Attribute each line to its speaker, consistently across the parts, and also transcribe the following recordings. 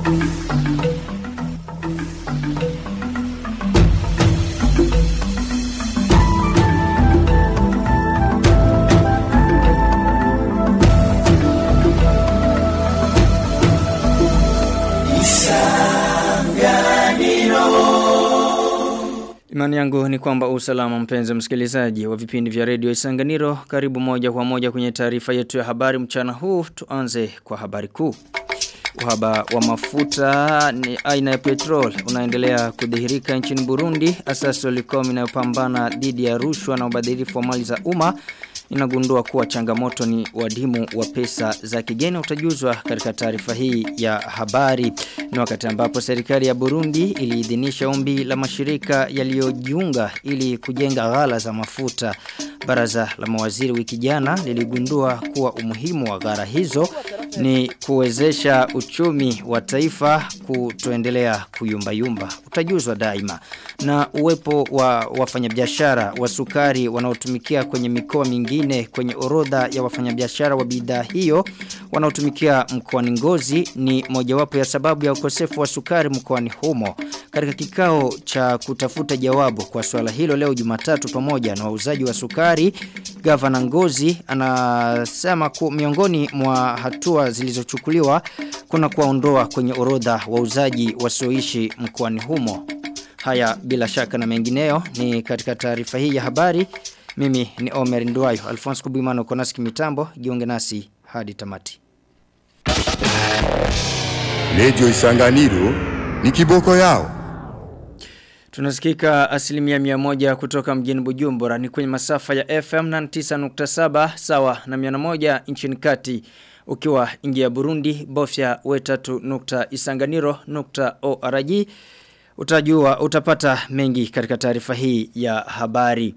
Speaker 1: Imani yangu ni kwamba usalama mpenzi msikilizaji wa vipindi vya redio Isanganiro karibu moja kwa moja kwenye taarifa yetu ya habari mchana huu tuanze kwa habari kuu. Uhaba wa mafuta ni aina ya petrol unaendelea kudhihirika nchini Burundi asasi Olicom inayopambana dhidi ya rushwa na ubadhirifu wa mali za umma inagundua kuwa changamoto ni wadimu wa pesa za kigeni utajuzwa katika taarifa hii ya habari ni wakati ambapo serikali ya Burundi iliidhinisha ombi la mashirika yaliyojiunga ili kujenga ghala za mafuta baraza la mawaziri wiki jana liligundua kuwa umuhimu wa ghala hizo ni kuwezesha uchumi wa taifa kutoendelea kuyumbayumba utajuzwa daima na uwepo wa wafanyabiashara wa sukari wanaotumikia kwenye mikoa mingine kwenye orodha ya wafanyabiashara wa bidhaa hiyo wanaotumikia mkoani Ngozi ni mojawapo ya sababu ya ukosefu wa sukari mkoani humo katika kikao cha kutafuta jawabu kwa swala hilo leo Jumatatu pamoja na wauzaji wa sukari gavana Ngozi anasema ku miongoni mwa hatua zilizochukuliwa kuna kuwaondoa kwenye orodha wauzaji wasioishi mkoani humo haya bila shaka na mengineyo ni katika taarifa hii ya habari mimi ni Omer Nduwayo Alphonse Kubimano Konaski mitambo jiunge nasi hadi tamati
Speaker 2: Radio Isanganiro ni kiboko yao.
Speaker 1: Tunasikika asilimia mia moja kutoka mjini Bujumbura ni kwenye masafa ya FM na 9.7 sawa na mia moja nchini kati. Ukiwa ingia Burundi bofya wetatu nukta isanganiro nukta ORG utajua utapata mengi katika taarifa hii ya habari.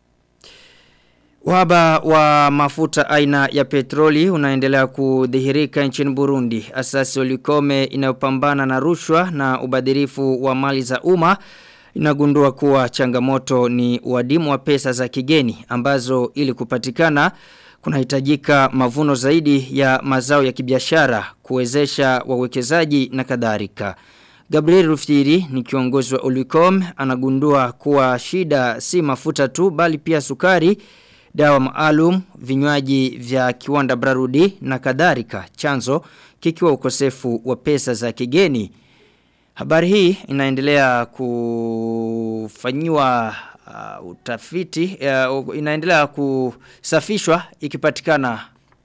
Speaker 1: Uhaba wa mafuta aina ya petroli unaendelea kudhihirika nchini Burundi. Asasi olikome inayopambana na rushwa na ubadhirifu wa mali za umma inagundua kuwa changamoto ni wadimu wa pesa za kigeni ambazo ili kupatikana kunahitajika mavuno zaidi ya mazao ya kibiashara kuwezesha wawekezaji na kadhalika. Gabriel Rufiri ni kiongozi wa Olicom anagundua kuwa shida si mafuta tu bali pia sukari dawa maalum, vinywaji vya kiwanda Brarudi na kadhalika chanzo kikiwa ukosefu wa pesa za kigeni. Habari hii inaendelea kufanyiwa uh, utafiti uh, inaendelea kusafishwa ikipatikana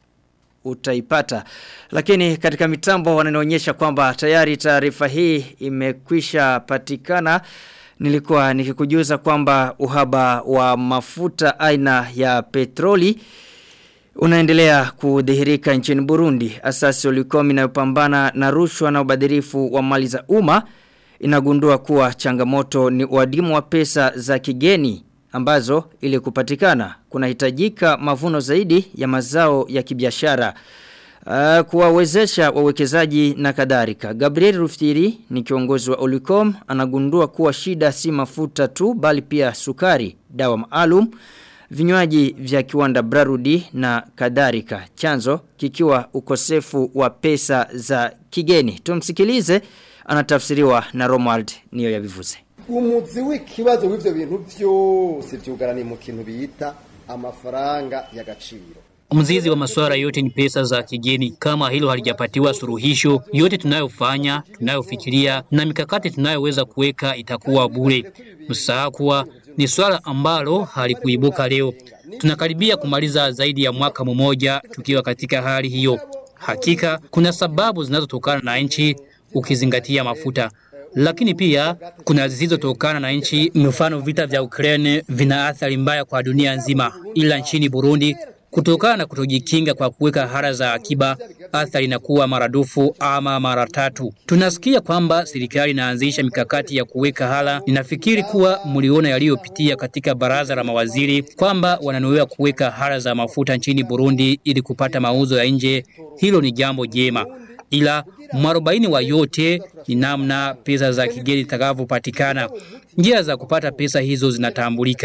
Speaker 1: utaipata. Lakini katika mitambo wananionyesha kwamba tayari taarifa hii imekwisha patikana nilikuwa nikikujuza kwamba uhaba wa mafuta aina ya petroli unaendelea kudhihirika nchini Burundi. Asasi ulikomi inayopambana na rushwa na ubadhirifu wa mali za umma inagundua kuwa changamoto ni uadimu wa pesa za kigeni ambazo ili kupatikana kunahitajika mavuno zaidi ya mazao ya kibiashara. Uh, kuwawezesha wawekezaji na kadhalika. Gabriel Ruftiri ni kiongozi wa Olicom anagundua kuwa shida si mafuta tu bali pia sukari, dawa maalum, vinywaji vya kiwanda Brarudi na kadhalika. Chanzo kikiwa ukosefu wa pesa za kigeni. Tumsikilize anatafsiriwa na Romuald niyo yabivuze.
Speaker 3: umuzi w'ikibazo w'ivyo bintu vyose vyugaraniye mu kintu bita amafaranga y'agaciro
Speaker 4: Mzizi wa masuala yote ni pesa za kigeni. Kama hilo halijapatiwa suluhisho, yote tunayofanya, tunayofikiria na mikakati tunayoweza kuweka itakuwa bure. Msahau kuwa ni swala ambalo halikuibuka leo. Tunakaribia kumaliza zaidi ya mwaka mmoja tukiwa katika hali hiyo. Hakika kuna sababu zinazotokana na nchi ukizingatia mafuta lakini pia kuna zisizotokana na nchi. Mfano, vita vya Ukraine vina athari mbaya kwa dunia nzima, ila nchini Burundi kutokana na kutojikinga kwa kuweka hara za akiba, athari inakuwa maradufu ama mara tatu. Tunasikia kwamba serikali inaanzisha mikakati ya kuweka hala. Ninafikiri kuwa mliona yaliyopitia katika baraza la mawaziri kwamba wananuia kuweka hara za mafuta nchini Burundi ili kupata mauzo ya nje. Hilo ni jambo jema, ila mwarobaini wa yote ni namna pesa za kigeni zitakavyopatikana. Njia za kupata pesa hizo zinatambulika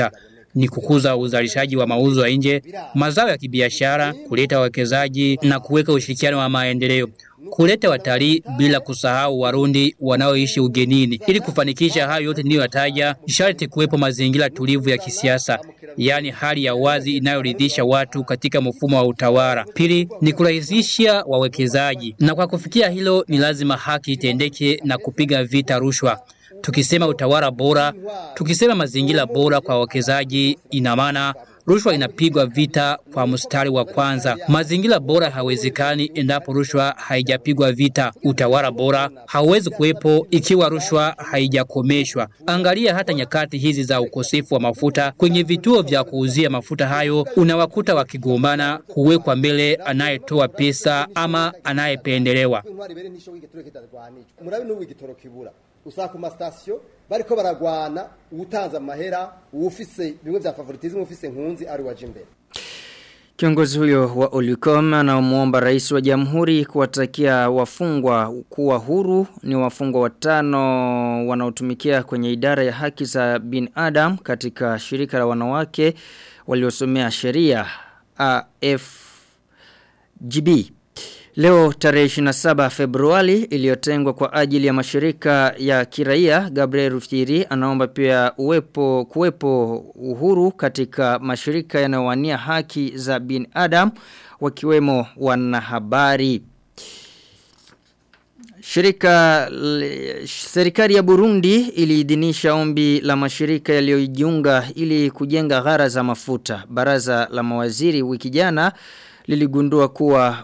Speaker 4: ni kukuza uzalishaji wa mauzo ya nje, mazao ya kibiashara, kuleta wawekezaji na kuweka ushirikiano wa maendeleo kuleta watalii bila kusahau Warundi wanaoishi ugenini. Ili kufanikisha hayo yote niliyoyataja, sharti kuwepo mazingira tulivu ya kisiasa, yaani hali ya wazi inayoridhisha watu katika mfumo wa utawala. Pili ni kurahisisha wawekezaji, na kwa kufikia hilo ni lazima haki itendeke na kupiga vita rushwa. Tukisema utawala bora, tukisema mazingira bora kwa wawekezaji, ina maana rushwa inapigwa vita kwa mstari wa kwanza. Mazingira bora hawezekani endapo rushwa haijapigwa vita. Utawala bora hauwezi kuwepo ikiwa rushwa haijakomeshwa. Angalia hata nyakati hizi za ukosefu wa mafuta, kwenye vituo vya kuuzia mafuta hayo unawakuta wakigombana, huwekwa mbele anayetoa pesa ama anayependelewa.
Speaker 3: intwari bere ntisho w'igitoro kitarwanijwe murabe n'ubu igitoro kibura usanga ku masitasiyo bariko baragwana uwutanze amahera uwufise bimwe vya favoritism ufise nkunzi ari waje imbere
Speaker 1: Kiongozi huyo wa Olicom anaomwomba rais wa jamhuri kuwatakia wafungwa kuwa huru ni wafungwa watano wanaotumikia kwenye idara ya haki za binadamu katika shirika la wanawake waliosomea sheria AFGB. Leo tarehe 27 Februari iliyotengwa kwa ajili ya mashirika ya kiraia Gabriel Rufiri anaomba pia uwepo kuwepo uhuru katika mashirika yanayowania haki za binadamu wakiwemo wanahabari. Shirika le- serikali ya Burundi iliidhinisha ombi la mashirika yaliyojiunga ili kujenga ghara za mafuta. Baraza la mawaziri wiki jana liligundua kuwa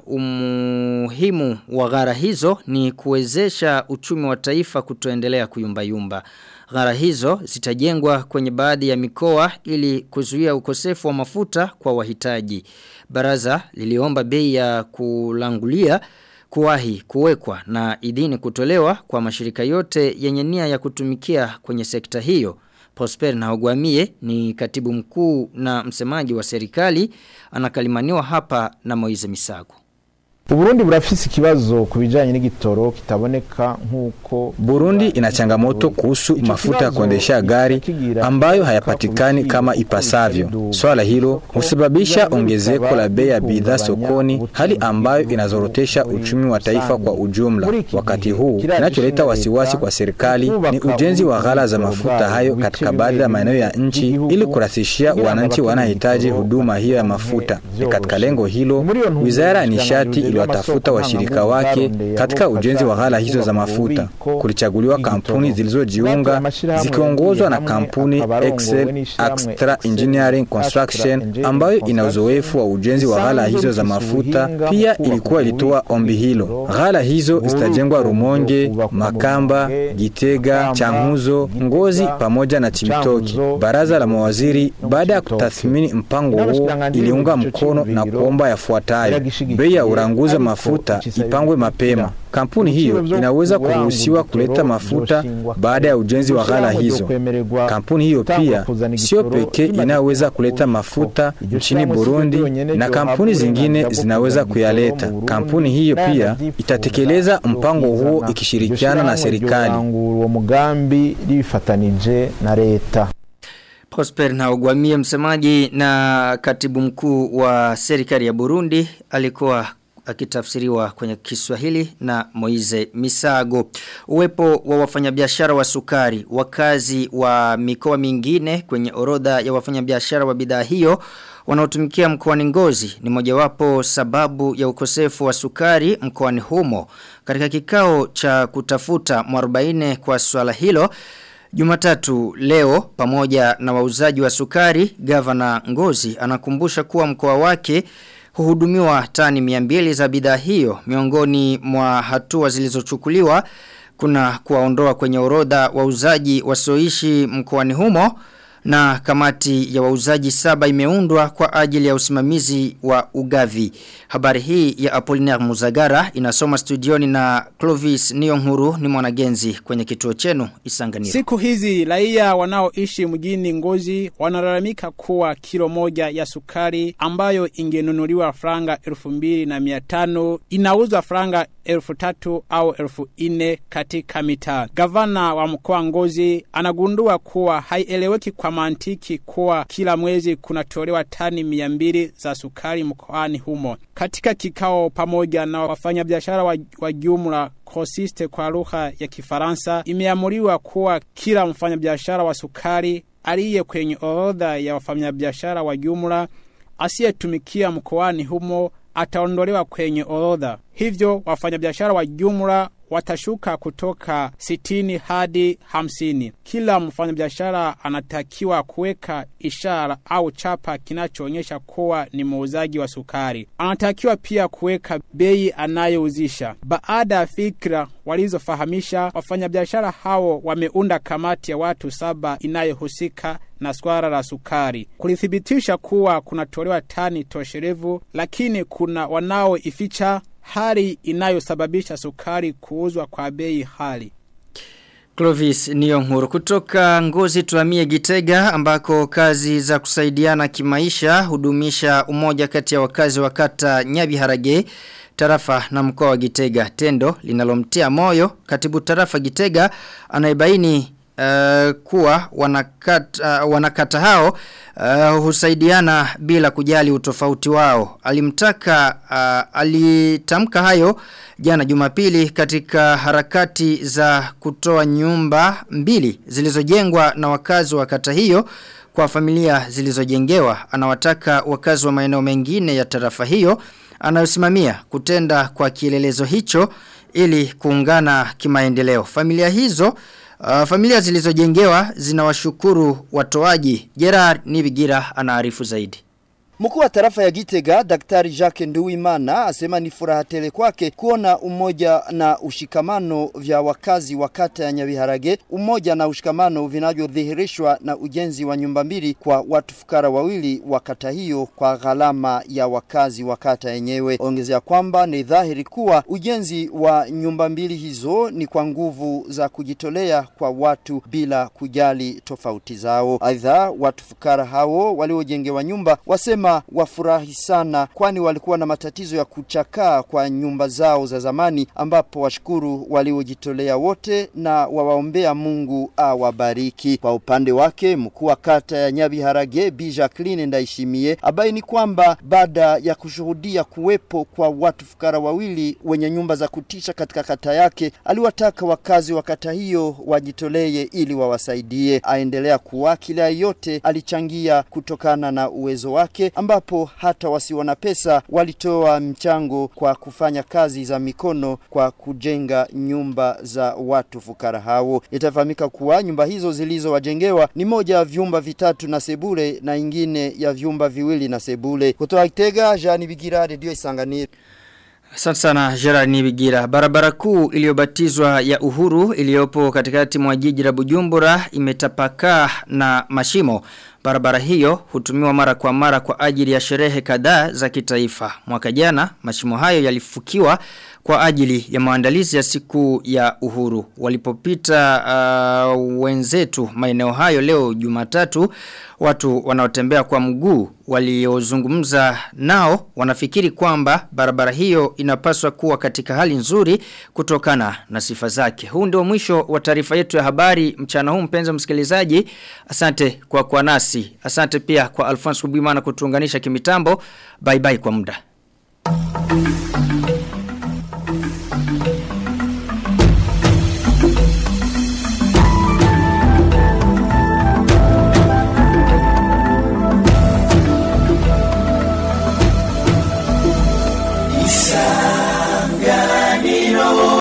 Speaker 1: umuhimu wa ghara hizo ni kuwezesha uchumi wa taifa kutoendelea kuyumbayumba. Ghara hizo zitajengwa kwenye baadhi ya mikoa ili kuzuia ukosefu wa mafuta kwa wahitaji. Baraza liliomba bei ya kulangulia kuwahi kuwekwa na idhini kutolewa kwa mashirika yote yenye nia ya kutumikia kwenye sekta hiyo. Prosper na Ogwamie ni katibu mkuu na msemaji wa serikali anakalimaniwa hapa na Moize Misago.
Speaker 5: Uburundi burafise ikibazo ku bijanye n'igitoro kitaboneka nk'uko
Speaker 6: Burundi ina changamoto kuhusu mafuta ya kuendesha gari ambayo hayapatikani kama ipasavyo. Swala hilo husababisha ongezeko la bei ya bidhaa sokoni, hali ambayo inazorotesha uchumi wa taifa kwa ujumla. Wakati huu, kinacholeta wasiwasi kwa serikali ni ujenzi wa ghala za mafuta hayo katika baadhi ya maeneo ya nchi ili kurahisishia wananchi wanahitaji huduma hiyo ya mafuta. Ni katika lengo hilo, Wizara ya Nishati iliwatafuta washirika wake katika ujenzi wa ghala hizo za mafuta. Kulichaguliwa kampuni zilizojiunga zikiongozwa na kampuni Excel Extra Engineering Construction ambayo ina uzoefu wa ujenzi wa ghala hizo za mafuta. Pia ilikuwa ilitoa ombi hilo. Ghala hizo zitajengwa Rumonge, Makamba, Gitega, Changuzo, Ngozi pamoja na Chibitoki. Baraza la mawaziri baada ya kutathmini mpango huo iliunga mkono na kuomba yafuatayo: bei ya uranguzi wa mafuta ipangwe mapema. Kampuni hiyo inaweza kuruhusiwa kuleta mafuta baada ya ujenzi wa ghala hizo. Kampuni hiyo pia sio pekee inayoweza kuleta mafuta nchini Burundi, na kampuni zingine zinaweza kuyaleta. Kampuni hiyo pia itatekeleza mpango huo ikishirikiana na serikali.
Speaker 5: uwo mugambi rifatanije na leta
Speaker 1: Prosper na Ogwamie msemaji na katibu mkuu wa serikali ya Burundi alikuwa akitafsiriwa kwenye Kiswahili na Moize Misago. Uwepo wa wafanyabiashara wa sukari, wakazi wa mikoa mingine kwenye orodha ya wafanyabiashara wa bidhaa hiyo wanaotumikia mkoani Ngozi ni mojawapo sababu ya ukosefu wa sukari mkoani humo. Katika kikao cha kutafuta mwarobaine kwa swala hilo, Jumatatu leo pamoja na wauzaji wa sukari, gavana Ngozi anakumbusha kuwa mkoa wake huhudumiwa tani 200 za bidhaa hiyo miongoni mwa hatua zilizochukuliwa kuna kuwaondoa kwenye orodha wauzaji wasioishi mkoani humo na kamati ya wauzaji saba imeundwa kwa ajili ya usimamizi wa ugavi. Habari hii ya Apollinaire Muzagara inasoma studioni na Clovis Niyonhuru ni mwanagenzi kwenye kituo chenu Isanganiro.
Speaker 7: Siku hizi raia wanaoishi mjini Ngozi wanalalamika kuwa kilo moja ya sukari ambayo ingenunuliwa franga elfu mbili na mia tano inauzwa franga elfu tatu au elfu ine katika mitaa. Gavana wa mkoa Ngozi anagundua kuwa haieleweki kwa mantiki kuwa kila mwezi kunatolewa tani mia mbili za sukari mkoani humo. Katika kikao pamoja na wafanyabiashara wa, wa jumla kosiste kwa lugha ya Kifaransa, imeamuriwa kuwa kila mfanyabiashara wa sukari aliye kwenye orodha ya wafanyabiashara wa jumla asiyetumikia mkoani humo ataondolewa kwenye orodha. Hivyo wafanyabiashara wa jumla watashuka kutoka sitini hadi hamsini. Kila mfanyabiashara anatakiwa kuweka ishara au chapa kinachoonyesha kuwa ni muuzaji wa sukari. Anatakiwa pia kuweka bei anayouzisha. Baada ya fikra walizofahamisha, wafanyabiashara hao wameunda kamati ya watu saba inayohusika na swala la sukari kulithibitisha kuwa kunatolewa tani tosherevu, lakini kuna wanaoificha hali inayosababisha sukari kuuzwa kwa bei hali.
Speaker 1: Clovis Niyonkuru kutoka Ngozi tuamie Gitega ambako kazi za kusaidiana kimaisha hudumisha umoja kati ya wakazi wa kata Nyabiharage tarafa na mkoa wa Gitega tendo linalomtia moyo katibu tarafa Gitega anaibaini Uh, kuwa wanakata, uh, wanakata hao uh, husaidiana bila kujali utofauti wao. Alimtaka uh, alitamka hayo jana Jumapili katika harakati za kutoa nyumba mbili zilizojengwa na wakazi wa kata hiyo kwa familia zilizojengewa. Anawataka wakazi wa maeneo mengine ya tarafa hiyo anayosimamia kutenda kwa kielelezo hicho ili kuungana kimaendeleo. Familia hizo Uh, familia zilizojengewa zinawashukuru watoaji. Gerard Nibigira anaarifu zaidi.
Speaker 8: Mkuu wa tarafa ya Gitega Daktari Jacques Nduwimana asema ni furaha tele kwake kuona umoja na ushikamano vya wakazi wa kata ya Nyabiharage, umoja na ushikamano vinavyodhihirishwa na ujenzi wa nyumba mbili kwa watu fukara wawili wa kata hiyo kwa gharama ya wakazi wa kata yenyewe. Ongezea kwamba ni dhahiri kuwa ujenzi wa nyumba mbili hizo ni kwa nguvu za kujitolea kwa watu bila kujali tofauti zao. Aidha, watu fukara hao waliojengewa nyumba wasema wafurahi sana kwani walikuwa na matatizo ya kuchakaa kwa nyumba zao za zamani ambapo washukuru waliojitolea wote na wawaombea Mungu awabariki. Kwa upande wake mkuu wa kata ya Nyabiharage Bi Jacqueline Ndaishimie abaini kwamba baada ya kushuhudia kuwepo kwa watu fukara wawili wenye nyumba za kutisha katika kata yake, aliwataka wakazi wa kata hiyo wajitolee ili wawasaidie. Aendelea kuwa kila yote alichangia kutokana na uwezo wake ambapo hata wasio na pesa walitoa mchango kwa kufanya kazi za mikono kwa kujenga nyumba za watu fukara hao. Itafahamika kuwa nyumba hizo zilizowajengewa ni moja ya vyumba vitatu na sebule na ingine ya vyumba viwili na sebule. Kutoka Kitega, Jean Bigira, Radio Isanganiro.
Speaker 1: Asante sana Gerard Nibigira. Barabara kuu iliyobatizwa ya Uhuru iliyopo katikati mwa jiji la Bujumbura imetapakaa na mashimo. Barabara hiyo hutumiwa mara kwa mara kwa ajili ya sherehe kadhaa za kitaifa. Mwaka jana mashimo hayo yalifukiwa kwa ajili ya maandalizi ya siku ya uhuru. Walipopita uh, wenzetu maeneo hayo leo Jumatatu watu wanaotembea kwa mguu waliozungumza nao wanafikiri kwamba barabara hiyo inapaswa kuwa katika hali nzuri kutokana na sifa zake. Huu ndio mwisho wa taarifa yetu ya habari mchana huu mpenzi msikilizaji. Asante kwa kwa nasi. Asante pia kwa Alphonse Kubimana kutuunganisha kimitambo. Bye bye kwa muda.